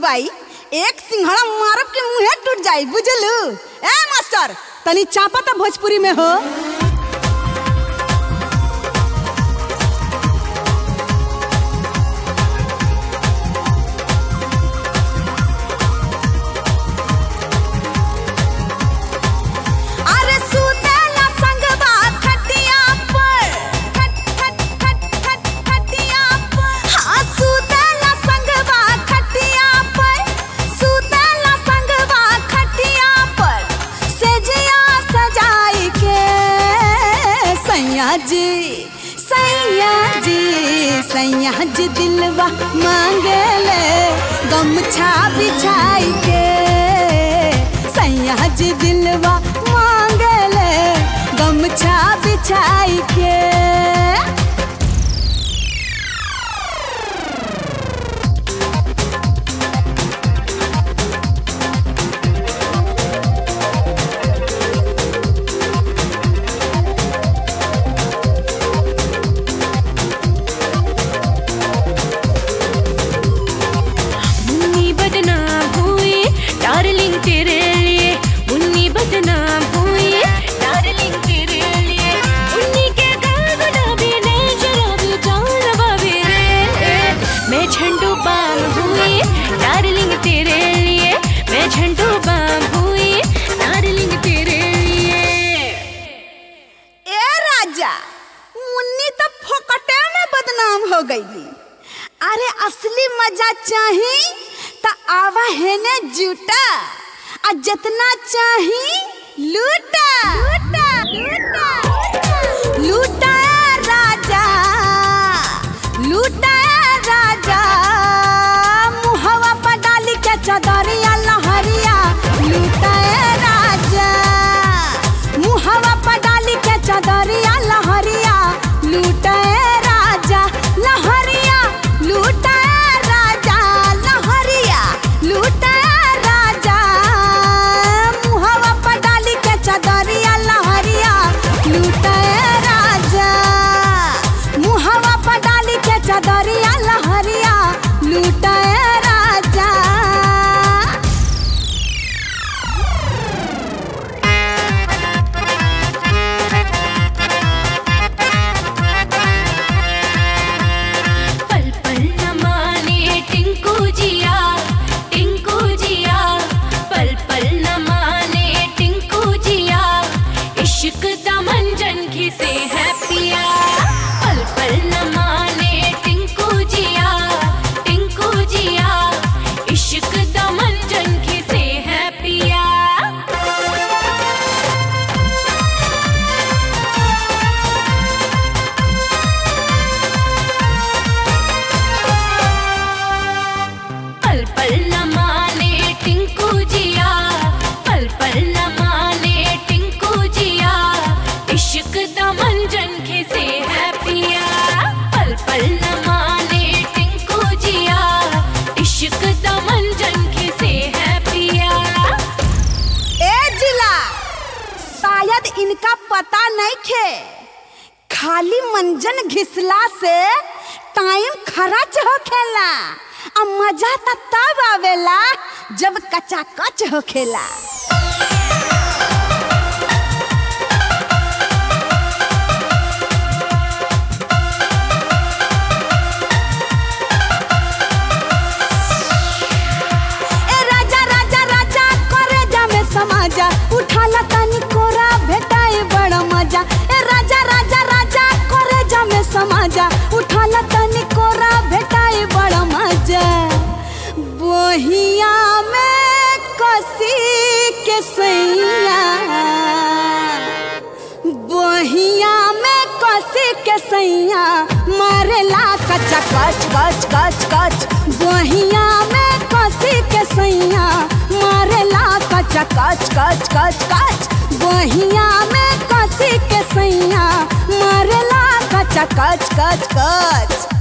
बाई एक सिंघड़ा मारब के मुंहे टूट जाई बुझलू ए मास्टर तनी चापा त भोजपुरी में हो अरे सुतेला संगवा खटिया पर खट खट खट खट खटिया पर हाँ सुतेला संगवा खटिया पर सुतेला संगवा खटिया पर सेजिया सजाई के सैया जी सैया जी सैया जी दिलवा मांगेले गमछा बिछाई के सैया जी दिलवा मांगले गमछा बिछाई के मुन्नी बदनाम हुई डार्लिंग तेरे लिए मुन्नी बदनाम हुई डार्लिंग तेरे लिए मुन्नी के गाल गुलाबी ने जराबी जान बाबी रे मैं झंडू बाम हुई डार्लिंग तेरे लिए मैं झंडू बाम हुई डार्लिंग तेरे लिए ए राजा मुन्नी तो फोकटे में बदनाम हो गईली अरे असली मजा चाही त आवा हेने जूटा आ जितना चाही लूटा लूटा लूटा लूटा ए राजा लूटा ए राजा मुहवा पर डाली के चदरिया लहरिया लूटा ए राजा मुहवा पर डाली के चदरिया लहरिया लूटा ए राजा लहरिया लूटा ए राजा लहरिया लूटा ए राजा मुहवा पर डाली के चदरिया लहरिया लूटा ए राजा मुहवा पर डाली के चदरिया लहरिया लूटा ए राजा पल पल न माने टिंकू जिया टिंकू जिया पल पल न माने टिंकू जिया इश्क दा मंजन घिसे है पिया पल पल न माने टिंकू जिया टिंकू जिया इश्क दा मंजन घिसे है पिया पल पल न माने टिंकू जिया पल पल न माने टिंकू जिया इश्क दा मंजन खिसे है पिया पल पल न माने टिंकू जिया इश्क दा मंजन खिसे है पिया ए जिला शायद इनका पता नहीं खे खाली मंजन घिसला से टाइम खर्च होखेला आ मजा त तब आवेला जब कचा कच होखेला ए राजा राजा राजा करे जामे समाजा उठाला तनी कोरा भेटाए बड़ा मजा ए राजा राजा राजा करे जामे समाजा उठाला तनी कोरा भेटाए बड़ा मजा बोहिया में कसी के सैया बोहिया में कसी के सैया मारेला कचा कच कच कच कच बोहिया में कसी के सैया मारेला कचा कच कच कच कच बोहिया में कसी के सैया मारेला कचा कच कच कच